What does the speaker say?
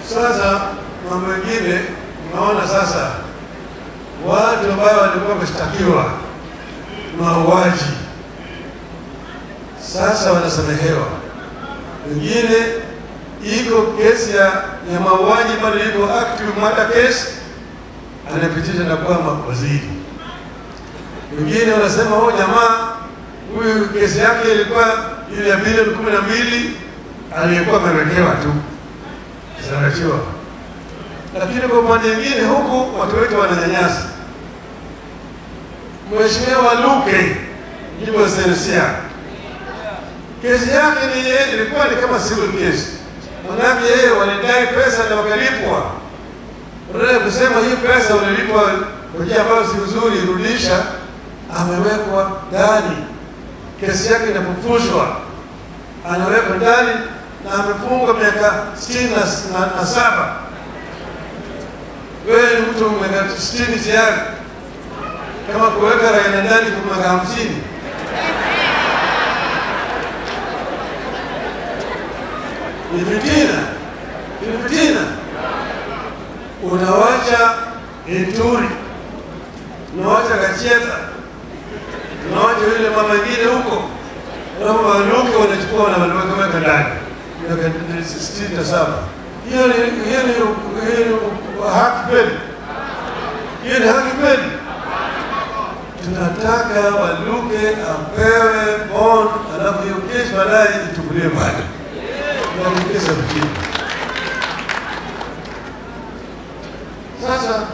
Sasa mambo mengine unaona sasa, watu ambao walikuwa wameshtakiwa mauaji sasa wanasamehewa, wengine iko kesi ya, ya mauaji bado iko active murder case, anapitisha na kuwa waziri. Wengine wanasema huyu jamaa huyu kesi yake ilikuwa ile ya bilioni kumi na mbili aliyekuwa amewekewa tu zarachiwa, lakini kwa upande mwingine huku watu wetu wananyanyasa. Mheshimiwa Luke Jibo Sensia kesi yake ni ilikuwa ni kama civil case, manake yeye walidai pesa na wakalipwa. Badala kusema hii pesa ulilipwa kwa njia ambayo si nzuri, rudisha, amewekwa ndani, kesi yake inafufushwa, anawekwa ndani na amefungwa miaka sitini na, na, na saba. Wewe ni mtu miaka sitini tayari, kama kuweka raia ndani kwa miaka hamsini ni fitina, ni fitina. Unawacha Ituri, unawacha Kacheta, unawacha yule mama ingine huko, alafu Waluke wanachukua wanaweka ndani miaka sitini na saba. Hiyo ni hiyo ni hiyo ni haki kweli? Hiyo ni haki kweli? Tunataka Waluke apewe bond, alafu hiyo kesi baadaye ichukuliwe mbali naongeza mjini. Sasa